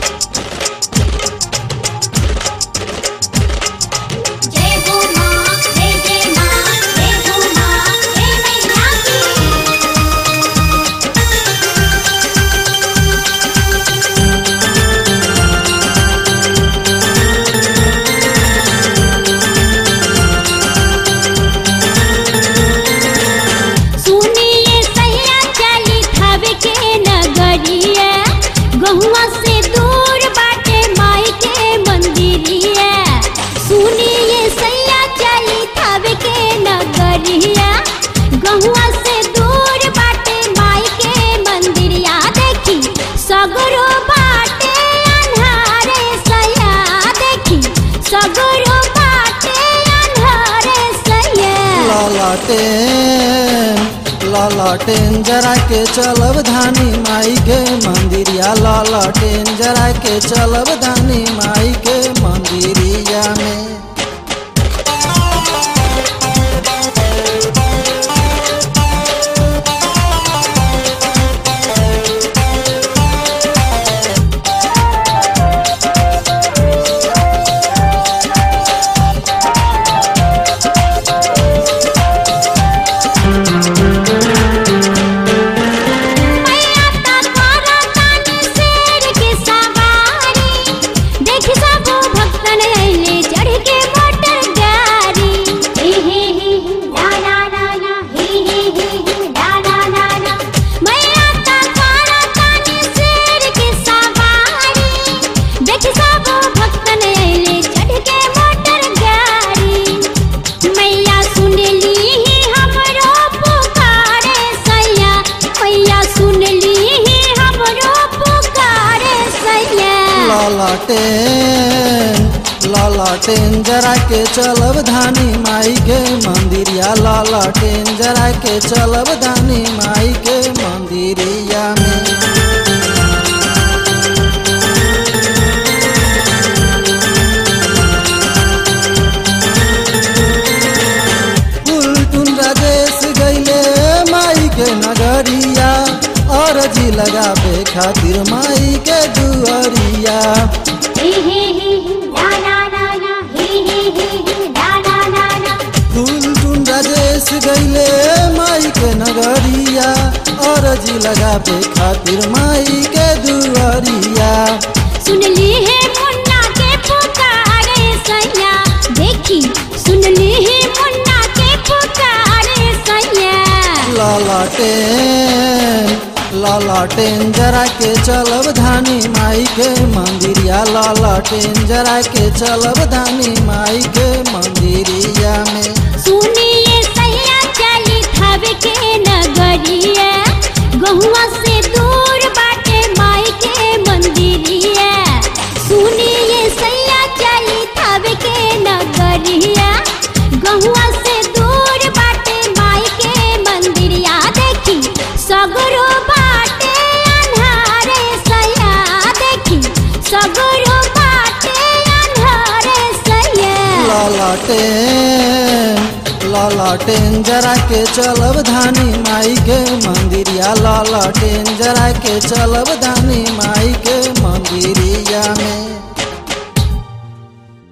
जय हो मां जय जय मां जय हो मां जय मैया की सुनिए सैया चली थवे के नगरिया गहुआ से दूर बाटे माई के मंदिरिया सुनिए सैया चली थवे के नगरिया गहुआ से दूर बाटे माई के मंदिरिया देखी सगरो बाटे अन्हारे सैया देखी सगरो बाटे अन्हारे सैया लालाटेन लालाटेन जरा के चलब धानी माई के मंदिरिया लालाटेन जरा के चलब धानी माई के मंदिरिया में मैया ता तोरा तानी शेर के सवारी देखी सब भक्तन अइले चढ़ के मोटर गाड़ी हे हे हे ला ला ला ला हे हे हे ला ला ला ला मैया ता तोरा तानी शेर के सवारी देखी सब भक्तन अइले चढ़ के मोटर गाड़ी मैया सुनली ही हमरो पुकारे सैया मैया सुनली ही हमरो पुकारे सैया लालाटेन लालाटेन जरा के चलब धानी माई के मंदिरिया लालाटेन जरा के चलब धानी माई के मंदिरिया में उल्टुन राजेश गईले माई के नगरिया और जी लगावे खातिर माई के दुअरिया हे हे हे ला ला ला ला हे हे हे ला ला ला ला उल्टुन राजेश गईले माई के नगरिया और जी लगावे खातिर माई के दुअरिया सुनली है मुन्ना के पुकारे सैया देखी सुनली है मुन्ना के पुकारे सैया लालाटेन लालाटेन जरा के चलब धानी माई के मंदिरिया लालाटेन जरा के चलब धानी माई के मंदिरिया में सुनिए सैया चली थवे के नगरिया गहुआ से दूर बाटे माई के मंदिरिया सुनिए सैया चली थवे के नगरिया गहुआ से दूर बाटे माई के मंदिरिया देखी सगरो बाटे अन्हारे सैया देखी सगरो बाटे अन्हारे सैया लालाटेन लालाटेन जरा के चलब धानी माई के मंदिरिया लालाटेन जरा के चलब धानी माई के मंदिरिया में